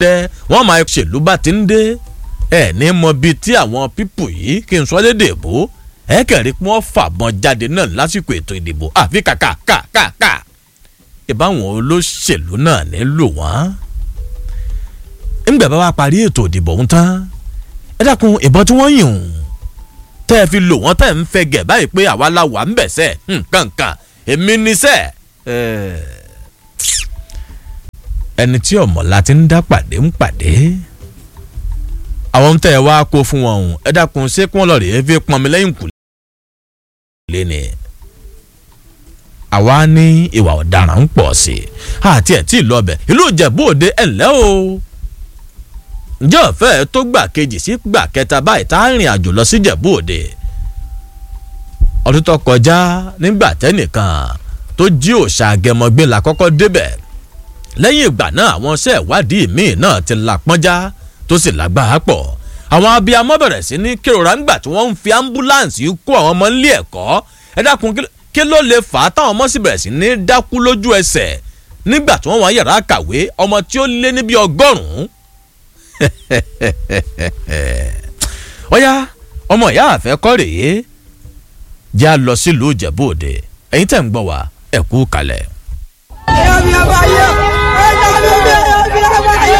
tẹ wọ́n máa ṣèlú bá ti ń dé ẹ ní mọ bíi tí àwọn pípù yìí kí n sọ lédè èbó ẹ kẹrí pé wọ́n fàbọn jáde náà lásìkò ètò ìdìbò àfi kàkà kàkà ìbáwọn olóṣèlú náà nílò wọ́n. ńgbà bá wa parí ètò ìdìbò ń tán ẹ dákun ìbọn tí wọ́n yìn ún tẹ́ ẹ fi lò wọ́n tẹ́ ẹ ń fẹ́ gẹ̀ báyìí pé àwa la wà ń bẹ̀ sẹ́ nǹkankan èmi ní sẹ́ ẹni tí ọ̀mọ̀lá ti ń dá pàdé ń pàdé àwọn tẹ́ ẹ wá kó fún wọn ọ̀hún ẹ dákun ṣé kí wọ́n lọ rèé fi pọnmi lẹ́yìn kù lé ni àwa ní ìwà ọ̀daràn ń pọ̀ sí i àti ẹ̀ tí ì lọ bẹ̀ ìlú ìjẹ̀bú òde ẹ̀ ńlẹ́ o ǹjẹ́ ọ̀fẹ́ tó gbà kejì sí gbà kẹta báyìí tá a rìn àjò lọ sí ìjẹ̀bú òde ọdún tó kọjá nígbà tẹ́nìkan tó jí òòṣà àgẹmọgbé la kọ́kọ́ débẹ̀ lẹ́yìn ìgbà náà àwọn iṣẹ́ ìwádìí míì náà ti la pọ́njá tó sì lágbára pọ̀ àwọn abiyamọ bẹ̀rẹ̀ sí ní kérora ńgbà tí wọ́n ń fi ambulance kó àwọn ọmọ nílé ẹ̀kọ́ ẹ dákun kí ló lè fà á táwọn ọmọ sì bẹ̀rẹ̀ sí ní dákú lójú ẹsẹ̀ nígbà tí wọ́n wá yàrá kàwé ọmọ tí ó lé níbi ọgọ́rùn-ún ọ̀yá ọmọ ìyá àfẹ́ kọ́ rèé jẹ́ a lọ sílùú ìjẹ̀bú òde ẹ̀yin tẹ̀ ń gbọ́ wá ẹ kú kalẹ̀. ẹ̀yọ́ mi ọba yẹ ẹ̀yọ́ mi ọba yẹ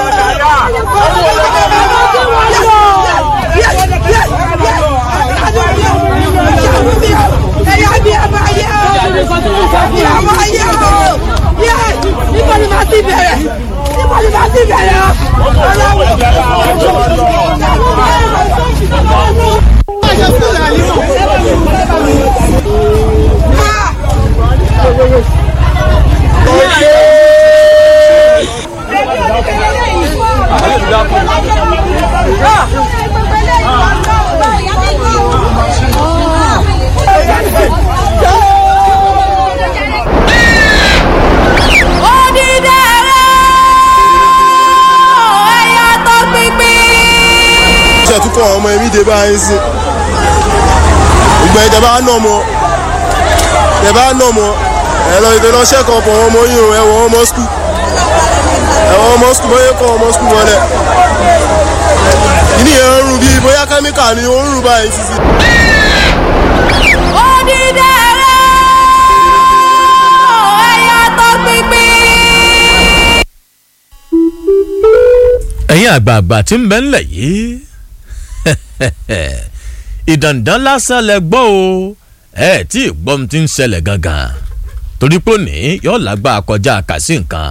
ẹ̀yọ́ mi ọba yẹ ọba yẹ o yẹ níbo ni màá ti bẹ̀rẹ̀ níbo ni màá ti bẹ̀rẹ̀ ṣe tún kọ́ ọmọ ẹ̀mí dé báyìí sí ìgbà ìjọba náà mọ ìjọba náà mọ ẹ lọ ìdè lọ ṣẹ́kọ̀ ọ̀pọ̀ ọmọ yìí o ẹ̀wọ̀n ọmọ skul ẹ̀wọ̀n ọmọ skul bóyá kọ́ ọmọ skul wọlé ìní yẹn ń rùn bíi bóyá kẹ́míkà ni ó ń rùn báyìí sísí. ẹ̀yin àgbààgbà tí ń bẹ ńlẹ̀ yìí ìdàndàn lásán lẹ gbọ́ o ẹ tí ìgbọ́n ti ń ṣẹlẹ̀ gangan torí pé òní yóò lágbá kọjá kàsí nǹkan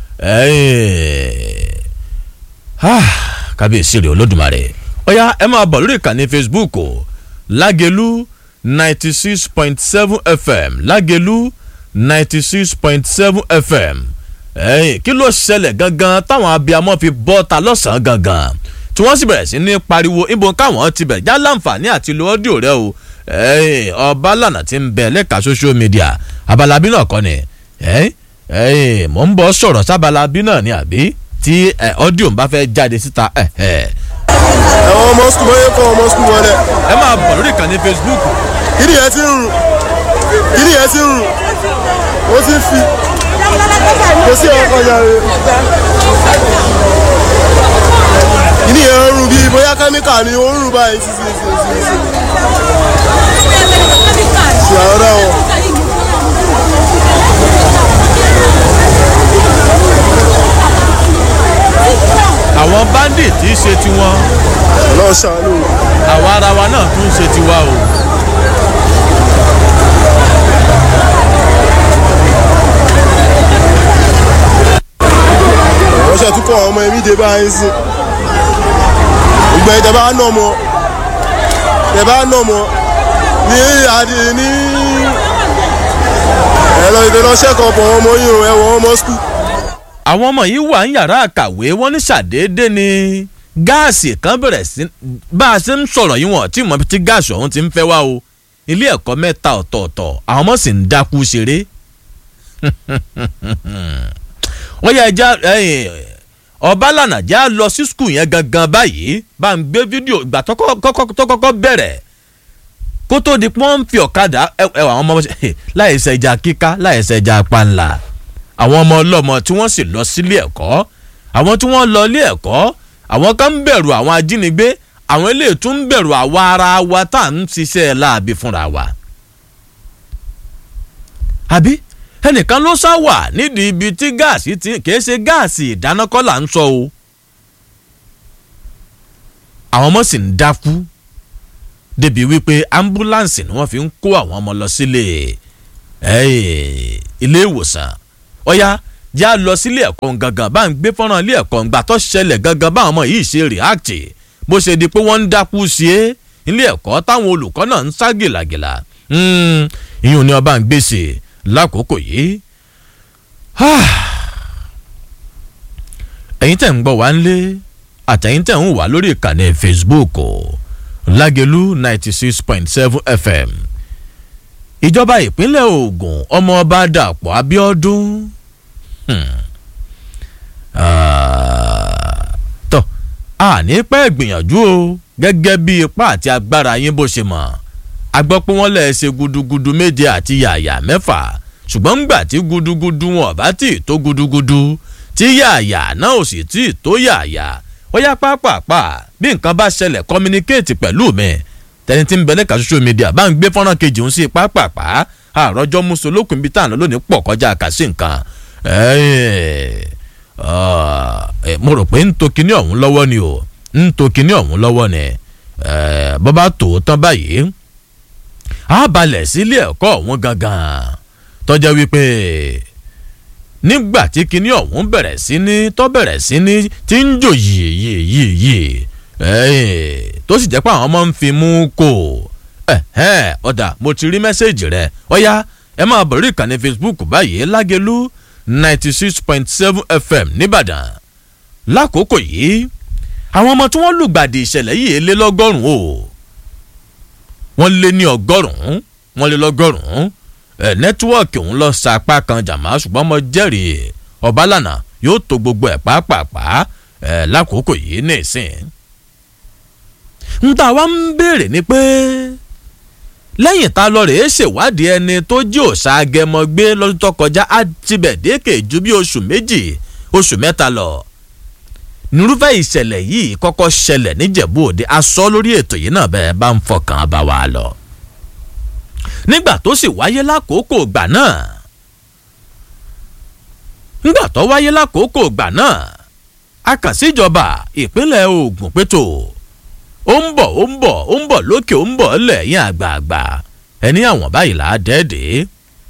kábíyèsí rẹ̀ olódùmarè ọ̀yá ẹ máa bọ̀ lórí ìkànnì facebook o lágẹ̀lú ninety six point seven fm lágẹ̀lú ninety six point seven fm ẹ̀yìn kí ló ṣẹlẹ̀ gangan táwọn abiyamọ fi bọ́ ta lọ́sàn-án gangan tí wọ́n sì bẹ̀rẹ̀ sí ní pariwo ibo káwọn ti bẹ̀ já láǹfààní àti lo ọ́díò rẹ o ọba lànà tí ń bẹ lẹ́ka social media abalabi náà kọ́ ni mò ń bọ́ sọ̀rọ̀ sábalabi náà ni àbí tí ọ́díò ń bá fẹ́ jáde síta. ẹ̀wọ̀n ọmọ skul bóyá kọ́ ọmọ skul wọlé. ẹ máa bọ̀ lórí ìkànnì facebook. kí ni yẹn ti ń rùn kí ni yẹn ti ń rùn ó ti ń fi kò sí ọkọ yàrá ìní yẹn ń rùn bíi bóyá kẹ́míkà ni ó ń rùn báyìí sí sí sí sí sí. ṣe àwọn ọ̀dọ́ wọn. àwọn bandit tí í ṣe tiwọn ọlọ́run ṣàánú. àwa ara wa náà tún ṣe tiwa o. wọ́n ṣe tún kọ́ ọmọ ẹ̀mí dé báyìí sí ìgbà ìjọba náà mọ ìjọba náà mọ ní àdì ní ẹ̀rọ ìdè lọ ṣẹ́kọ̀ ọ̀pọ̀ ọmọ yìí o ẹ̀wọ̀n ọmọ skul. àwọn ọmọ yìí wà ń yàrá àkàwé wọn ní ṣàdédé ni gáàsì kan bẹ̀rẹ̀ sí bá a ṣe ń sọ̀rọ̀ yìí wọ̀n tí mo ti gáàsì ọ̀hún ti ń fẹ́ wá o ilé ẹ̀kọ́ mẹ́ta ọ̀tọ̀ọ̀tọ̀ àwọn ọmọ sì ń dákú ṣeré wọ́n yẹ ẹja ọbalànà já lọ sí skul yẹn gangan báyìí bá ń gbé fídíò ìgbà tó kọ́kọ́ bẹ̀rẹ̀ kó tó di pọ́n ń fi ọ̀kadà ẹwà àwọn ọmọ láìsẹ̀ ẹja kíká láìsẹ̀ ẹja panla àwọn ọmọ ọlọ́mọ tí wọ́n sì lọ sílé ẹ̀kọ́ àwọn tí wọ́n lọ ilé ẹ̀kọ́ àwọn kan ń bẹ̀rù àwọn ajínigbé àwọn eléyìí tún ń bẹ̀rù àwa ara wa tá à ń ṣiṣẹ́ láàbí fúnra wa. àbí ẹnìkan ló sá wà nídìí ibi tí gáàsì ti kìí ṣe gáàsì ìdánákọ́ là ń sọ o. àwọn ọmọ sì ń dákú débi wípé ambulance ni wọ́n fi ń kó àwọn ọmọ lọ sílé ilé ìwòsàn ọ̀ya já lọ sílé ẹ̀kọ́ gangan bá ń gbé fọ́nrán ilé ẹ̀kọ́ ńgbà tó ṣẹlẹ̀ gangan báwọn ọmọ yìí ṣe react bó ṣe di pé wọ́n ń dákú sí é ilé ẹ̀kọ́ táwọn olùkọ́ náà ń sá gìlàgìlà ìyún ni ọba ń gbèsè lákòókò yìí ẹ̀yin tẹ̀ ń gbọ́ wá ń lé àtẹ̀yin tẹ̀ ń wà lórí ìkànnì facebook lágẹ̀lú ninety six point seven fm ìjọba ìpínlẹ̀ ogun ọmọọba dàpọ̀ abiodun tọ́ àní pẹ́ gbìyànjú o gẹ́gẹ́ bí ipá àti agbára yín bó ṣe mọ̀ a gbọ́ pé wọ́n lẹ̀ ṣe gudugudu méje àti yàyà mẹ́fà ṣùgbọ́n ńgbà tí gudugudu wọn bá tì tó gudugudu tí yàyà náà ò sì tì tó yàyà ó yá pápápá bí nǹkan bá ṣẹlẹ̀ communicate pẹ̀lú mi tẹni tí ń bẹ lẹ́ka social media bá ń gbé fọ́nrán kejì ń sí pápápá àròjọ musolókun ibi tá à ń lọ lónìí pọ̀ kọjá àkàsí nǹkan mo rò pé ń to kinní ọ̀hún lọ́wọ́ ni o ń to kinní ọ̀hún lọ́wọ́ ni bó bá tó tán báyìí á balẹ̀ sílé ẹ̀kọ́ ọ̀hún gangan tọ́jà wípé nígbà tí kinní ọ̀hún bẹ̀rẹ̀ sí ní tọ́ bẹ̀rẹ̀ sí ní tí ń jò yìí yìí yìí yìí tó sì jẹ́ pé àwọn ọmọ ń fi mú kó ọ̀dà mo ti rí mẹ́sẹ̀gì rẹ̀ ọ̀ya ẹ máa bọ̀ rí ìkànnì facebook báyìí lágẹ̀lú ninety six point seven fm nìbàdàn lákòókò yìí àwọn ọmọ tí wọ́n lùgbàdì ìṣẹ̀lẹ̀ yìí lé lọ́gọ́rùn-ún o wọ́n lé ní ọgọ́rùn-ún wọ́n lé lọ́gọ́rùn-ún ẹ̀ nẹ́tíwọ́ọ̀kì òun lọ sa apá kan jàmá ṣùgbọ́n mo jẹ́rìí ọ̀bálànà yóò tó gbogbo ẹ̀ pàápàá ẹ̀ lákòókò yìí ní ìsìn. ń tà wá ń béèrè ni pé lẹ́yìn tá a lọ rèé ṣèwádìí ẹni tó jí òòṣà agẹmọ gbé lọ́dún tó kọjá á tibẹ̀ dékè ju bí oṣù méjì oṣù mẹ́ta lọ nírúfẹ́ ìṣẹ̀lẹ̀ yìí kọ́kọ́ ṣẹlẹ̀ níjẹ̀bú òde aṣọ lórí ètò yìí náà bẹ́ẹ̀ bá ń fọkàn bá wa lọ. nígbà tó sì wáyé lákòókò ìgbà náà nígbà tó wáyé lákòókò ìgbà náà a kàn síjọba ìpínlẹ̀ Ògùn pétò ó ń bọ̀ ó ń bọ̀ ó ń bọ̀ lókè ó ń bọ̀ lẹ́yìn àgbààgbà ẹni àwọn báyìí là á dẹ́ẹ̀dẹ́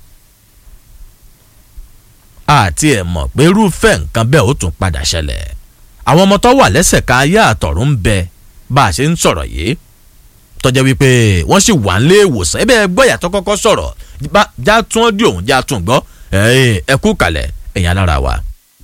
àti ẹ̀ mọ̀ pé irúfẹ́ nǹkan bẹ́ẹ̀ ó tún padà ṣẹlẹ̀ àwọn ọmọ tó wà lẹ́sẹ̀ ká ayé àtọ̀run ń bẹ bá a ṣe ń sọ̀rọ̀ yìí tọ́jà wípé wọ́n sì wà nílé ìwòsàn ẹ bẹ́ẹ̀ gbọ́yà tó kọ́kọ́ sọ̀rọ̀ já tún ọ́ dí òun já tún gbọ́ ẹ kú kalẹ̀ ẹ̀yìn alára wa.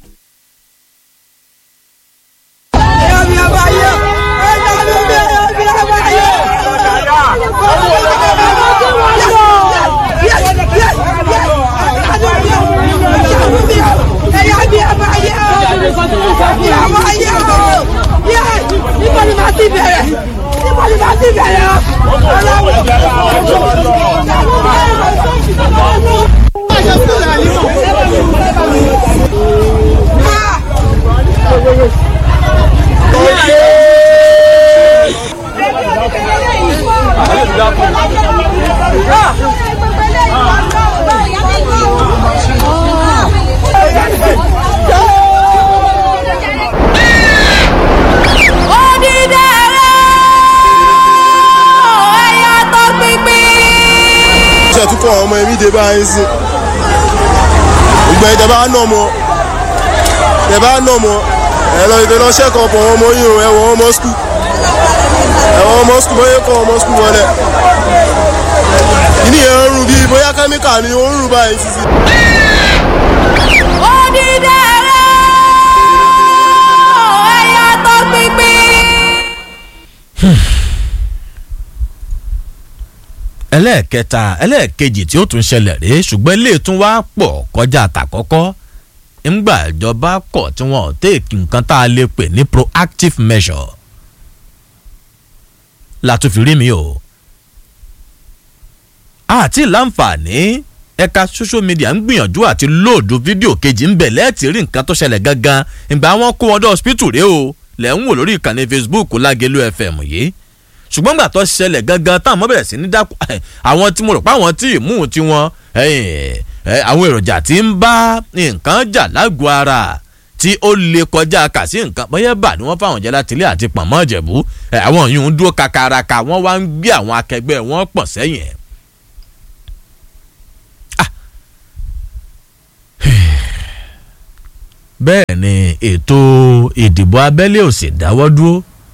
ìyàwó ayé o yẹ níbo ni màá ti bẹ̀rẹ̀ níbo ni màá ti bẹ̀rẹ̀ o. ṣe tún kọ́ ọmọ ẹ̀mí dé báyìí sí ìgbà ìtẹ̀ bá nà mọ́ tẹ̀ bá nà mọ́ ẹ lọ ìtẹ̀ lọ ṣẹ́kọ̀ọ́ pọ̀ ọmọ yìí o ẹ̀wọ̀n ọmọ skul ẹ̀wọ̀n ọmọ skul bóyá kọ́ ọmọ skul wọlé ìní yẹn ń rùn bíi bóyá kẹ́míkà ni ó ń rùn báyìí sísí. ẹlẹ́ẹ̀kẹta ẹlẹ́ẹ̀kejì tí ó tún ṣẹlẹ̀ rèé ṣùgbọ́n ilé tún wá pọ̀ kọjá àtàkọ́kọ́ ńgbà ìjọba kọ̀ tí wọ́n ò tèèkì nǹkan tá a lè pè ní proactive measure látún fi rí mi o àti láǹfààní ẹ̀ka social media ń gbìyànjú àti lóòdù fídíò kejì ń bẹ̀ lẹ́ẹ̀tì rí nǹkan tó ṣẹlẹ̀ gangan ìgbà wọn kó wọn dé hospital rèé o lẹ́ ń wò lórí ìkànnì Facebook Lágelú FM yìí ṣùgbọ́n gbà tó ṣẹlẹ̀ gangan táwọn ọmọ bẹ̀rẹ̀ sí ní dákú àwọn tí mo rò pé àwọn tí ìmú tí wọn àwọn èròjà tí ń bá nǹkan jà lágọ̀ọ́ ara tí ó lè kọjá kà sí nǹkan bóyá bà ní wọ́n fáwọn jẹ́ láti ilé àti pọ̀nmọ́ ìjẹ̀bú àwọn yìí ń dúró kakaraka wọ́n wá ń gbé àwọn akẹgbẹ́ wọn pọ̀ sẹ́yìn. bẹ́ẹ̀ ni ètò ìdìbò abẹ́lé ò sì dáwọ́ dúró.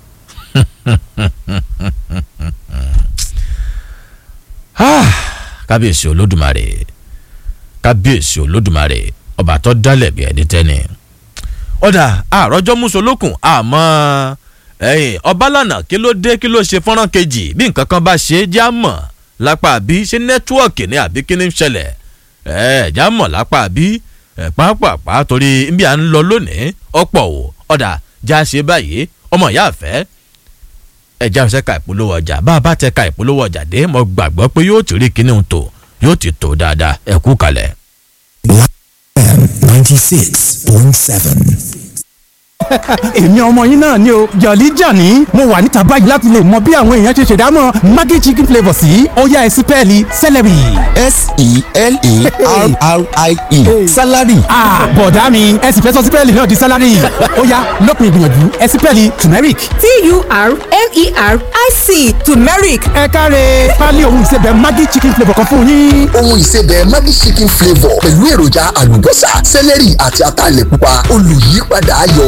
kábíyèsí olódùmarè kábíyèsí olódùmarè ọba tó dálẹ̀ bí ẹni tẹ́ni. ọ̀dà àròjọ́ musolókun àmọ́ ọbalànà kí ló dé kí ló ṣe fọ́nrán kejì bí nǹkan kan bá ṣe é já mọ̀ lápá àbí ṣé nẹ́tíwọ̀kì ni àbí kí ni ń ṣẹlẹ̀ ẹ̀ já mọ̀ lápá àbí pàápàá torí bí à ń lọ lónìí ọ̀pọ̀ ò ọ̀dà já ṣe báyìí ọmọ ìyá àfẹ́ ẹja ṣe ka ìpolówó ọjà bá a bá tẹ ka ìpolówó ọjà dé mo gbàgbọ́ pé yóò ti rí kíní tó yóò ti tó dáadáa ẹ kú kalẹ̀. ninety six point seven èmi ọmọ yín náà ni o jọ̀lí jàní mo wà níta báyìí láti lè mọ bí àwọn èèyàn ṣe ṣèdámọ̀ maggi chicken flavour sí ọ̀yá ẹ̀sìn pẹ́ẹ́lí celery. s-e-l-e-r-r-i-e salary. bọ̀dá mi ẹ̀sìn fẹ́ sọ sí pẹ́ẹ́lí náà di salary ọ̀yá lópin ìgbìyànjú ẹ̀sìn pẹ́ẹ́lí turmeric. t-u-r-m-e-r-i-c turmeric. ẹ káre pálí ohun ìsebẹ̀ maggi chicken flavour kan fún yín. ohun ìsebẹ̀ maggi chicken flavour pẹ̀lú èròjà àlùbọ́sà celery àti ataalẹ̀ pupa olùyípadà ayọ̀